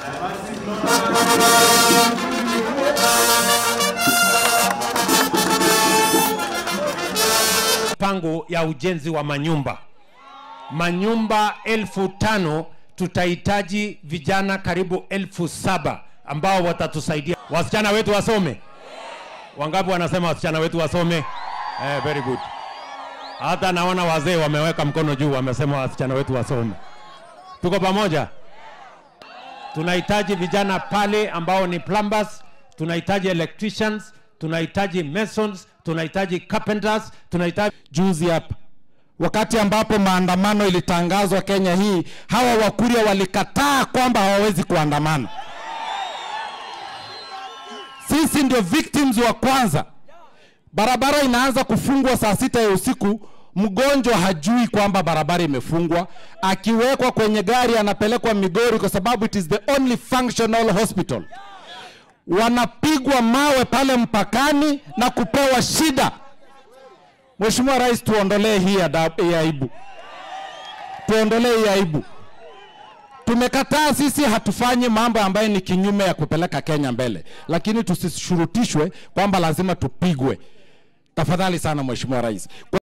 Pango ya ujenzi wa manyumba manyumba elfu tano tutahitaji vijana karibu elfu saba ambao watatusaidia. Wasichana wetu wasome. Wangapi wanasema wasichana wetu wasome? Eh, very good. Hata naona wazee wameweka mkono juu, wamesema wasichana wetu wasome. Tuko pamoja? Tunahitaji vijana pale ambao ni plumbers, tunahitaji electricians, tunahitaji masons, tunahitaji carpenters, tunahitaji juzi hapa wakati ambapo maandamano ilitangazwa Kenya hii, hawa Wakuria walikataa kwamba hawawezi kuandamana. Sisi ndio victims wa kwanza. Barabara inaanza kufungwa saa sita ya usiku, mgonjwa hajui kwamba barabara imefungwa, akiwekwa kwenye gari anapelekwa Migori kwa sababu it is the only functional hospital. Wanapigwa mawe pale mpakani na kupewa shida. Mheshimiwa Rais, tuondolee hii adabu- hii aibu, tuondolee hii aibu. Tumekataa sisi, hatufanyi mambo ambayo ni kinyume ya kupeleka Kenya mbele, lakini tusishurutishwe kwamba lazima tupigwe. Tafadhali sana Mheshimiwa Rais.